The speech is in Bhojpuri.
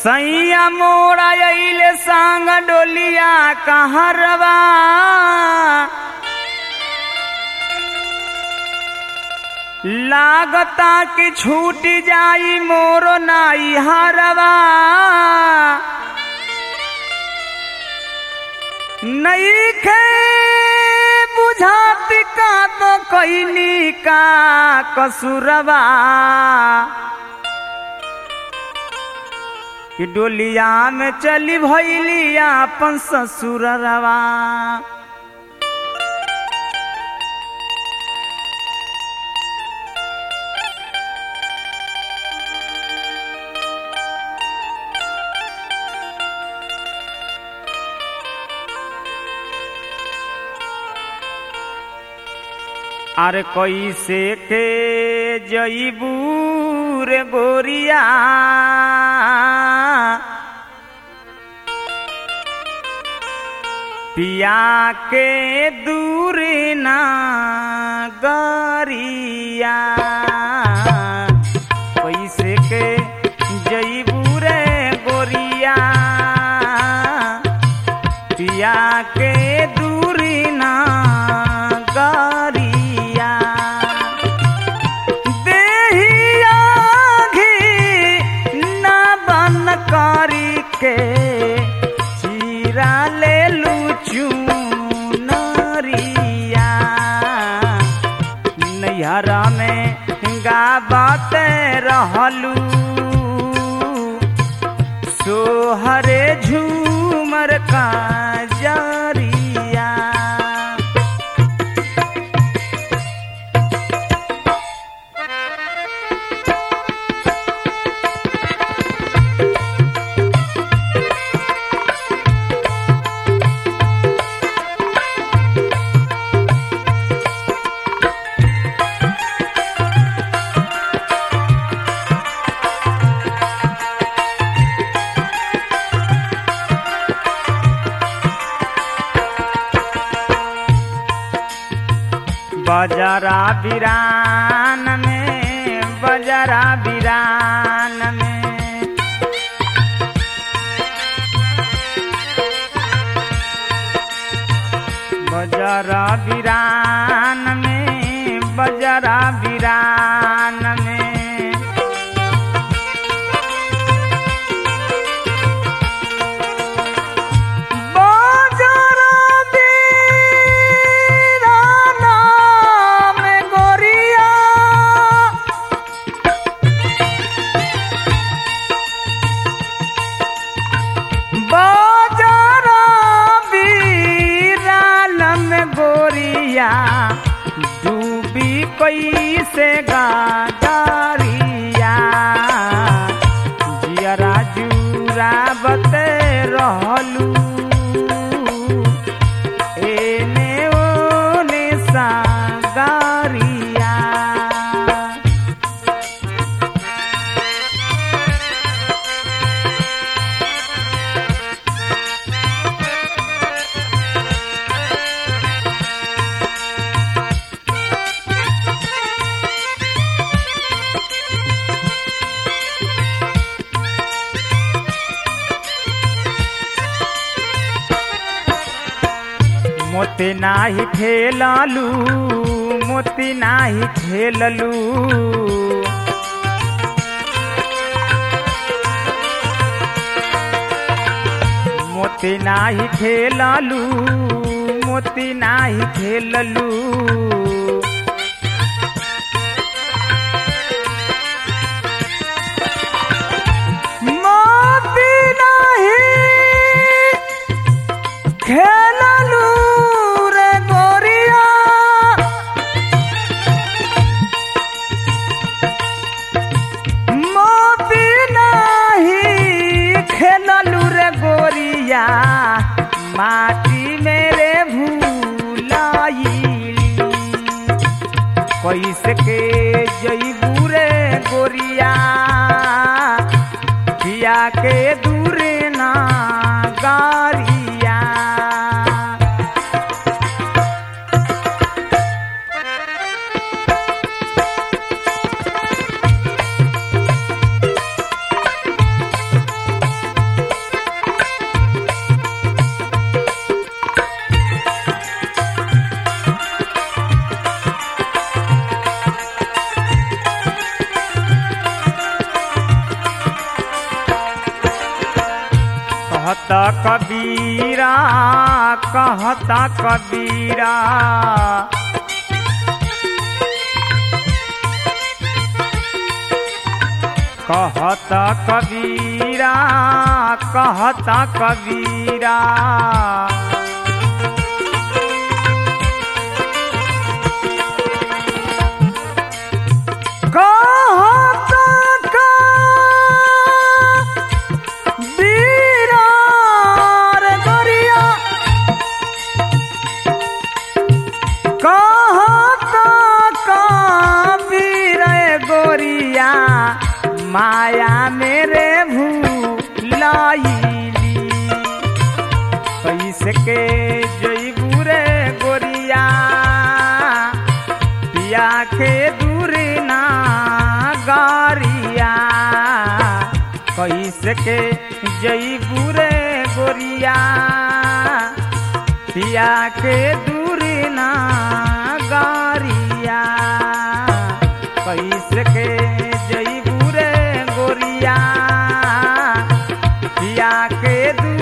सैया मोरा अइले संग डोलिया कहरवा लागता कि छूट जाई मोरो नाई हरवा नई खे बुझाती का तो कैली का कसुरवा कि डोलिया में चली भैली अपन ससुरवा अरे कैसे के जईबू रे गोरिया पिया के दूर ना गरिया कैसे के जईबू रे गोरिया पिया के दूर ना गरिया देहिया घी ना बन करी के चीरा ले लूचू नरिया नैहरा में गाबत रहलू सोहरे झूमर का जरिया बजरा बिरान में बजरा बिरान में बजरा बिरान में बजरा बिरान में बजरा बिराना में गोरिया बजरा बिरान में गोरिया डूबी कैसे गारिया जियरा जूरा बते रहलू एने ओने सागरिया मोती नाही खेललू मोती नाही खेललू मोती नाही खेललू मोती नाही खेललू मोती नाही खेललू रे गोरिया मोती नाही खेललू रे गोरिया माटी मेरे भूलाइली कैसे के जईबू रे गोरिया पिया के दूरे ना गारिया कहता कबीरा कहता कबीरा कहता कबीरा कहता कबीरा कहता कबीरा रे गोरिया कहता कबीर गोरिया माया मेरे भूलाइली कैसे के जईबू रे गोरिया पिया के दूर ना गारिया कैसे के जईबू रे गोरिया पिया के दूर ना गारिया कैसे के जईबू रे गोरिया पिया के दूर